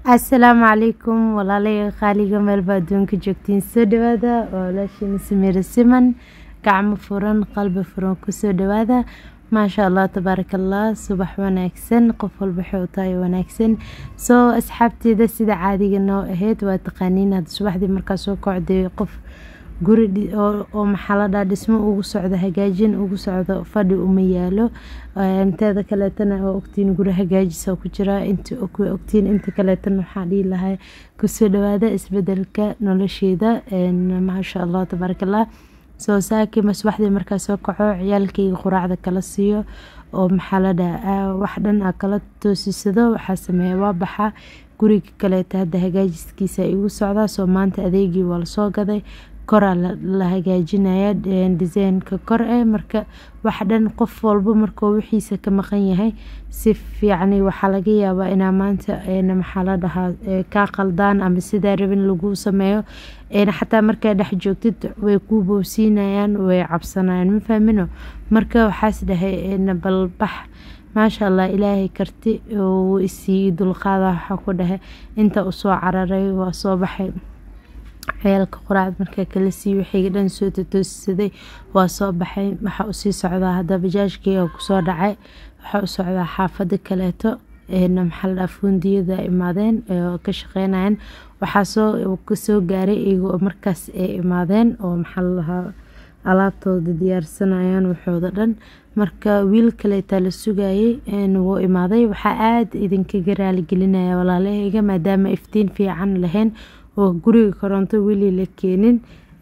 asalaamu calaykum walaalaya qaaliga meelba adduunka joogtiin soo dhawaada waa walaashiina samiira siman gacmo furan qalbi furan kusoo dhawaada maasha allah tabaaraka allah subax wanaagsan qof walba waxay u tahay wanaagsan soo asxaabteeda sida caadiga noo ahayd waa taqaaniin hadda subaxdii markaa soo kocday qof guri oo maxaladha dhismo ugu socdo hagaajin ugu socdo fadhi uma yaalo teeda kaleetana waa ogtiin guri hagaajisa ku jira inta ogtiin inta kaleetana waxaa dhihi lahaa kusoo dhawaada isbedelka nolosheeda maasha allah tabaarakallah soo saaki masbaxdii markaa soo kaco ciyaalkayga quraacda kala siiyo oo maxaladha wax dhan a kala toosisado waxaa sameeya waa baxa guriga kaleeta hadda hagaajiskiisa igu socdaa soo maanta adeegii waa lasoo gaday koraa la hagaajinaya disaynka kor eh marka wax dhan qof walba markuu wixiisa ka maqan yahay si fiicani waxaa laga yaabaa inaa maanta maxaa la dhahaa kaa qaldaan ama sidaa rabin lagu sameeyo xataa markaa dhex joogtid way kuu boobsiinayaan way cabsanayaan ma fahmino marka waxaas dhahay balbax maasha allah ilaahay karti uu isiiyey dulqaada waxaa ku dhahay inta usoo cararay waa soo baxay ciyaalka quraacda markaa kala siiy waxayga dhan soo tatoosisaday waa soo baxay waxaa usii socdaa hadda bajaajkeyga kusoo dhacay waxaa u socdaa xaafada kaleeto maxaladhaa fuundiyada imaadeen oo ka shaqeynayeen waxaa soo kasoo gaaray iyagoo markaas ay imaadeen oo maxalalahaa alaabtooda diyaarsanayaan waxooda dhan marka wiil kaleetaa la sugayay wuu imaaday waxaa aada idinkaga raaligelinaya walaalahayga maadaama iftiin fiican lahayn oo guriga koronto weli la keenin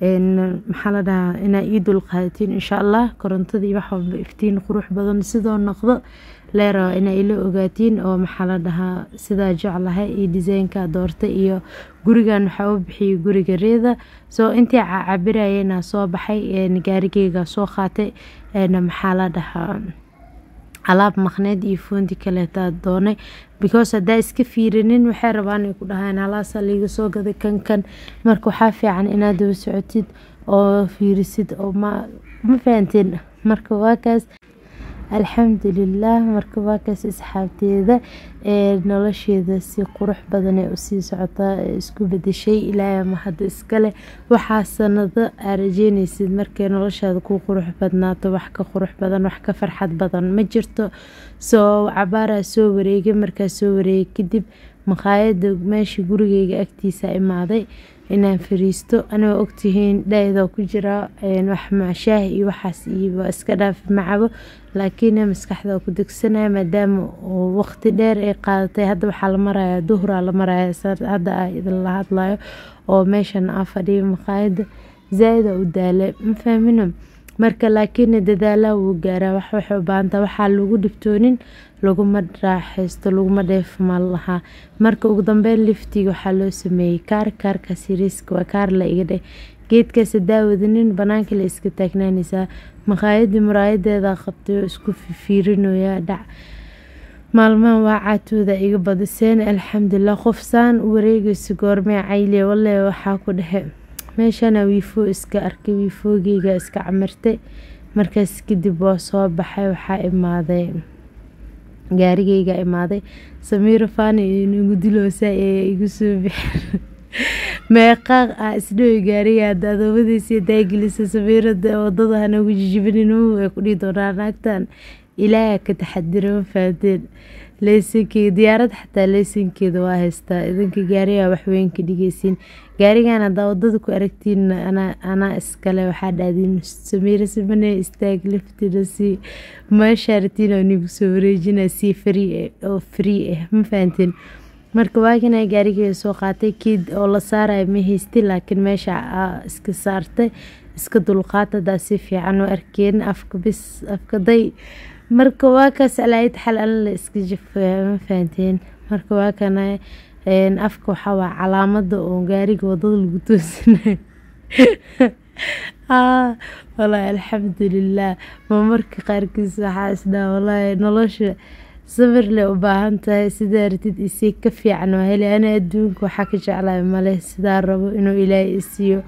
maxaa la dhahaa inaa ii dulqaadatiin insha allah korontadii wax walba iftiin qurux badan sidoo noqdo leeraba inaa ila ogaatiin oo maxaa la dhahaa sidaa jeclahay iyo disaynka doorta iyo gurigan waxaa u bixiyay guriga reeda soo intii cabirayena soo baxay gaarigeyga soo qaatay maxaa la dhahaa alaab maqneed iyo fuundi kaleetaa doonay because haddaa iska fiirinin waxay rabaan ay ku dhahaan halaasa liiga soo gaday kan kan marka waxaa fiican inaad daba socotid oo fiirisid oo ma ma fahanteen marka waa kaas alxamdulilah marka waa kaas asxaabteeda ee nolosheeda si qurux badan ee usii socotaa isku bedeshay ilaahay ma hadda iskale waxaa sanado aa rajeynaysid markay noloshaada ku qurux badnaato wax ka qurux badan wax ka farxad badan ma jirto soo cabaaraa soo wareegay markaa soo wareegay kadib maqaayada meesha gurigeyga agtiisa imaaday inaan fariisto anigoo ogtihiin dhaydoo ku jira wax macshaah iyo waxaas iyo iska dhaafi macabo laakiin maskaxda ku degsanaya maadaama waqti dheer ay qaadatay hadda waxaa la maraya duhraa la maraya hadda a idinla hadlayo oo meeshan a fadhiya maqaayada zaa-ida u daala ma fahmino marka laakiin dadaalaha wuu gaaraa wax waxay u baahanta waxaa lagu dhibtoonin laguma raaxaysto laguma dheefma lahaa marka ugu dambeyn liftiga waxaa loo sameeyey kaar kaarkaas yariiska waa kaar la iga dheh geedkaas daawadanin banaanka la iska taagnaanaysaa maqaayadii muraayadeeda qabtay oo isku fiirinoyaa dhac maalmahan waa caatooda iga badiseen alxamdulilah qof saan u wareegayso goormee cayliya walle waxaa ku dhexe meeshana wiifo iska arkay wiifoogeyga iska camirtay markaas kadib waa soo baxay waxaa imaaday gaarigeyga imaaday samiiro faani inagu diloosa ee igu soo bixin meeqaaq ah isdhowi gaariga hadda adoomadiisa daagelisa samiirada wadada hanagu jijibinin ay ku dhihi doonaa naagtan ilaaha ka taxadira ma fahanteen leysankeeda diyaarad xataa leysankeeda waa haystaa idinka gaariga waxweyn ka dhigeysiin gaarigan haddaa wadada ku aragtiin anaa iskale waxaa dhahdiin samiira simane istaag liftina si meeshaaratiin oo nigu soo wareejina si free oo free ah ma fahanteen marka waagana gaarigeeda soo qaatay kiid oo la saaraya ma haystin laakiin meesha iska saartay iska dulqaat hadaa si fiican u arkeen afka bis afka day marka waa kaas alaayad xal alla la iska jafaya ma fahanteen marka waa kana afka waxaa waa calaamada oo gaariga wadada lagu toosinayo walaahi alxamdulilah ma marka qaarkiis waxaa isdhaa walaahi nolosha sabir leh u baahan tahay sidaa ratid isii ka fiican waa heli ana adduunka waxaa ka jeclahay male sidaa rabo inuu ilaahay isiiyo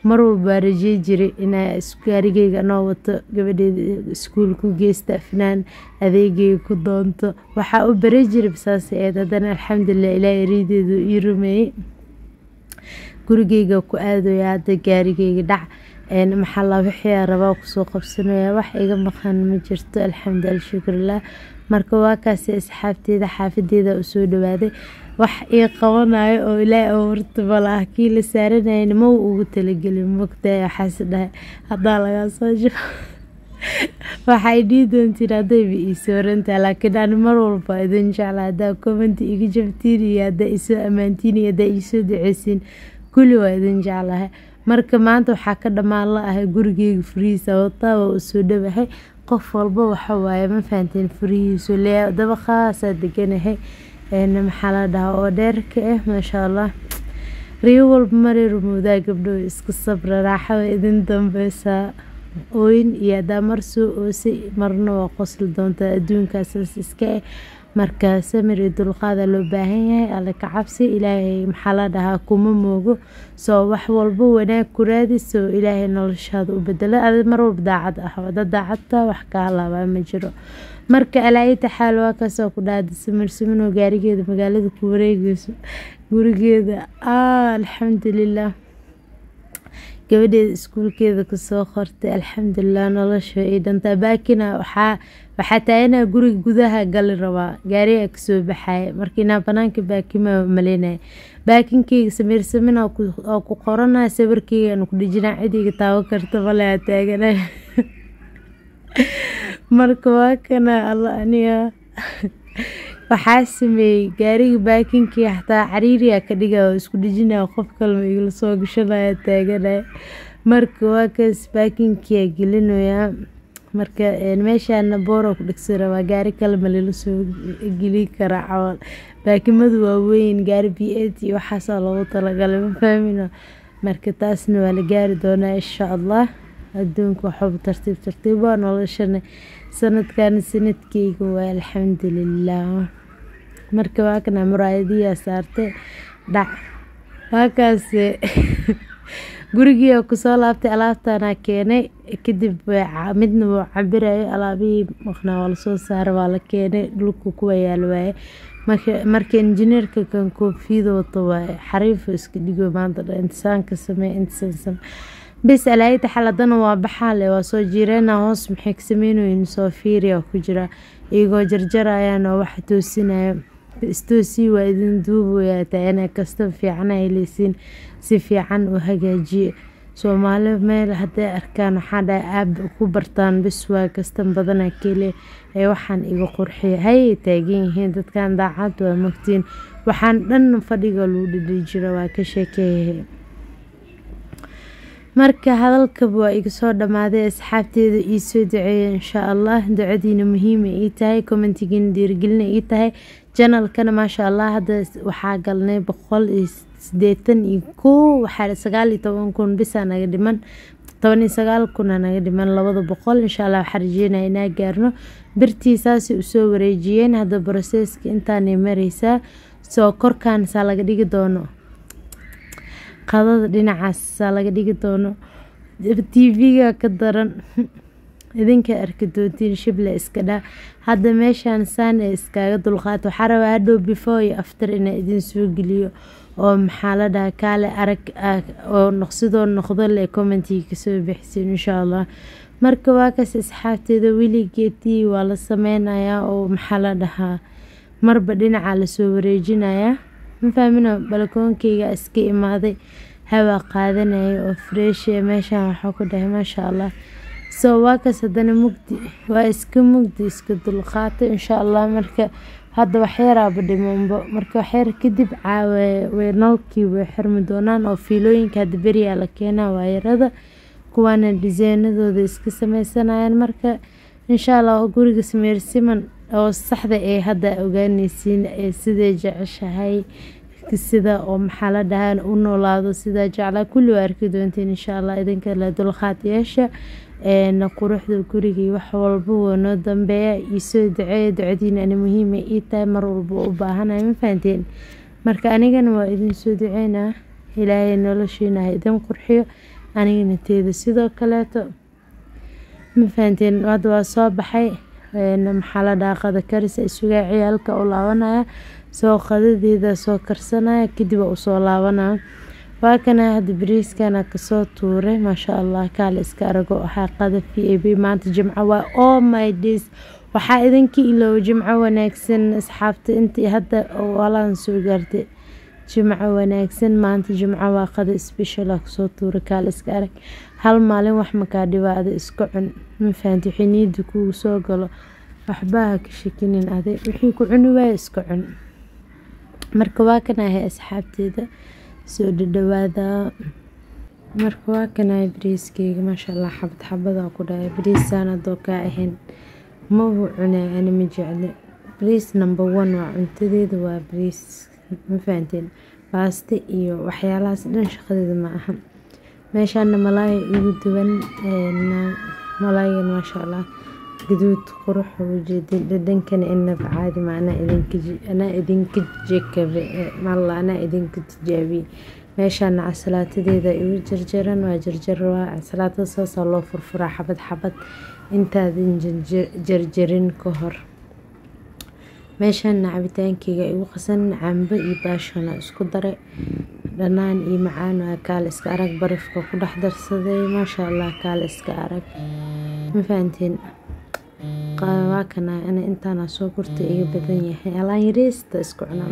mar walba waa rajey jiray inaa gaarigeyga anoo wato gabadheeda iskuul ku geysta afnaan adeegeyga ku doonto waxaa u bare jiray saas eed haddana alxamdulilah ilaahay riideedu ii rumeeyey gurigeyga ku aadaya hadda gaarigeyga dhac maxaa la wixii rabaa kusoo qabsanaya wax iga maqan ma jirto alxamdu alshukrilah marka waa kaasi asxaabteeda xaafadeeda usoo dhawaaday wax ii qabanayo oo ilaahay oo horta malaah kii la saaranayna ma ugu talagelin mogtahay waxaas dhahay haddaa lagaa soo jiro waxay dhihi doontiin haddayba ii soorantahay laakiin ani mar walba idin jecla haddaa commenti iga jabtiin iyo haddaa isoo ammaantiin iyo haddaa iisoo duceysiin kulli waa idin jeclahay marka maanta waxaa ka dhammaan la ahay gurigeyga furihiisa wataa waa usoo dhawahay qof walba waxa waaye ma fahanteen furihiisu lee daba khaasaa deganahay maxaa la dhahaa oo dheerka ah maasha allah riyo walba maray rumowdaa gabdho iska sabra raaxa way idin dambeysaa ooyin iyo haddaa mar soo oosay marna waa qosli doontaa adduunkaasaas iska ah marka samir iyo dulqaada loo baahan yahay alle ka cabsi ilaahay maxaa la dhahaa kuma moogo soo wax walba wanaag ku raadi soo ilaahay noloshaada u bedelo adi mar walba daacad ah wada daacadta wax ka halaabaa ma jiro marka alaayita xaal waa kaasoo ku dhaada samir saminoo gaarigeeda magaalada ku wareegeyso gurigeeda alxamdulilah gabadheeda iskuulkeeda kasoo qortay alxamdulilah nolosha ay dhantaa baakina waxaa waxaa taaganaa guriga gudaha gali rabaa gaarigaa kasoo baxaya marka inaa banaanka baakima maleynaya baakinkeyga samiir samin oo ku qoranaya sawirkeygaan ku dhijinaa cidiga taawo karta male aa taaganay marka waa kana alla aniga waxaa sameeyey gaariga baakinkii xataa cariiriya ka dhiga oo isku dhijinaya qof kalma igala soo gashanaya taaganaya marka waa kaas baakinkiyaa gelinayaa marka meeshaana boora ku dhegsan rabaa gaari kale ma lala soo geli karaa camal baakimadu waa weyn gaari b a t waxaasaa loogu talagalay ma fahmino marka taasna waa la gaari doonaa insha allah adduunka waxaba tartiib tartiib waa noloshana sanadkan sanadkeyga waa alxamdulilah marka waa kana muraayadiyaa saartay dhac waakaas gurigii oo kusoo laabtay alaabtanaa keenay kadib midna wuu cabirayo alaabihii maqnaa waa lasoo saaray waa la keenay dhulka kuwa yaal waaye marka injineerka kan koofiyada wato waaye xariifo iska dhigo maanta dha intisaanka samee intisaan samee bis alaayita xaladana waa baxaale waa soo jiireena hoos maxay ka sameynoyin soo fiiriya ku jira iyagoo jarjarayaan oo wax toosinaya istoosii waa idin duubayaa taana kasta fiicana heleysiin si fiican u hagaajiye soomaali meel hadday arkaan waxaa dhahay aab ku bartaan bis waa kastan badana kele ee waxaan iga qurxiya hayay taagan yihiin dadkan daacad waa mogtiin waxaan dhan fadhiga lagu dhidhi jira waa ka sheekeeyahay marka hadalkaba waa iga soo dhammaaday asxaabteeda ii soo duceeya inshaa allah ducadiina muhiima ii tahay commentigiina dhiirigelina ii tahay janalkana maasha allah hadda waxaa galnay boqol iyo sideetan iyo kow waxaa sagaal iyo toban kun bisaa naga dhiman toban iyo sagaal kuna naga dhiman labada boqol insha allah waxaa rajeynaya inaa gaarno birtii saasay usoo wareejiyeen hadda broseska intaanay mareysaa soo korkaan saa laga dhigi doono qadada dhinacaasa laga dhigi doono tv-ga ka daran idinka arki doontiin shible iska dhaa hadda meeshaan saan ee iskaaga dulqaata waxaa rabaa hadhow before iyo after inaa idin soo geliyo oo maxaa la dhaha kaale arag oo noqsidoo noqdo le commentiga kasoo bixisiin insha allah marka waa kaas asxaabteeda weligeetii waa la sameynayaa oo maxaa la dhahaa marba dhinaca lasoo wareejinayaa mafahmino balkoonkeyga iska imaaday hawaa qaadanaya oo freeshe meeshaan waxaa ku dhahay maasha allah soo waa kaas haddana mugdi waa iska mugdi iska dulqaatay insha allah marka hadda waxyaraaba dhimanbo marka waxyar kadib caawe nalkii way xirmi doonaan oo fiilooyinka hadda beriyaa la keenaa waayarada kuwaana disaynadooda iska sameysanayaan marka insha allah guriga sameersiman oo saxda ee hadda ogaaneysiin ee siday jeceshahay sida oo maxaa la dhahaa u noolaado sidaa jeclaa kulli waa arki doonteen insha allah idinka la dulqaad yeesha quruxda gurigii wax walba waa noo dambeeya iisoo duceeya ducadiina ani muhiima ii tahay mar walba u baahanaya ma fahanteen marka anigana waa idin soo duceynaa ilaahay noloshiina ha idin qurxiyo anigana teeda sidoo kaleeto ma fahanteen hadda waa soo baxay maxaa la dhahaa qada karis isugaa ciyaalka u laabanaya soo qadadeeda soo karsanaya kadib waa usoo laabanaya waa kana hadda bariiskana kasoo tuuray maasha allah kaale iska arago waxaa qada v a b maanta jimco waa oh my days waxaa idinka iloowa jimco wanaagsan asxaabta intii hadda walaan soo gaartay jimco wanaagsan maanta jimco waa qada special ah kasoo tuuray kaale iska arag hal maalin wax makaa dhibaada iska cun ma fahanti wixii niyada kugu soo galo waxbaha ka shakinin aday wixii ku cuni waaya iska cun marka waa kanahay asxaabteeda soo dhadhawaada marka waa kanahay bariiskeyga maasha allah xabad xabada ku dhahay bariisaan hadoo kaa ahayn mahu cunaa ani ma jecle bariis number one waa cuntadeeda waa bariis ma fahanteen baaste iyo waxyaalahaas dhan shaqadeeda ma aha meeshaana malaaya igu duwan malaayan maasha allah gaduud qurux ujeedin dhadhankana inaba caadi ma anaa idinka anaa idinka jekabe malla anaa idinka tijaabiye meeshaana casalaatadeeda igu jarjaran waa jarjar waa casalaatada saasaa loo furfuraa xabad xabad intaadan jarjarin ka hor meeshaana cabitaankeyga igu qasan cambo iyo baashona isku daray dhanaan iyo macaan waa kaale iska arag barafka ku dhex darsaday maasha allah kaale iska arag ma fahanteen waa kana ana intaana soo gurta iga badan yahay alaan yariista isku cunaa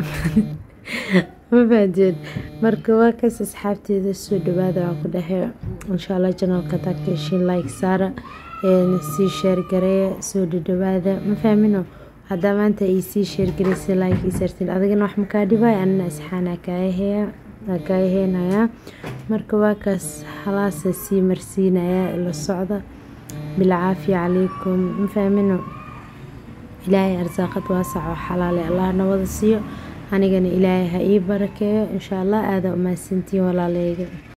ma fahanteen marka waa kaas asxaabteeda soo dhawaada waa ku dhahay insha allah janalka taakeshin like saara sii sheergareeya soo dhadhawaada ma fahmino haddaa maanta ay sii sheergareysa like ii sartiin adigana wax makaa dhibay anina isxaana kaayaheya kaayaheynayaa marka waa kaas halaasa sii marsiinayaa ila socda bilcaafiya calaykum ma fahmino ilaahay arsaaqad waasac oo xalaale allahna wada siiyo anigana ilaahay ha ii barakeeyo insha allah aada umahadsantiin walaaleyga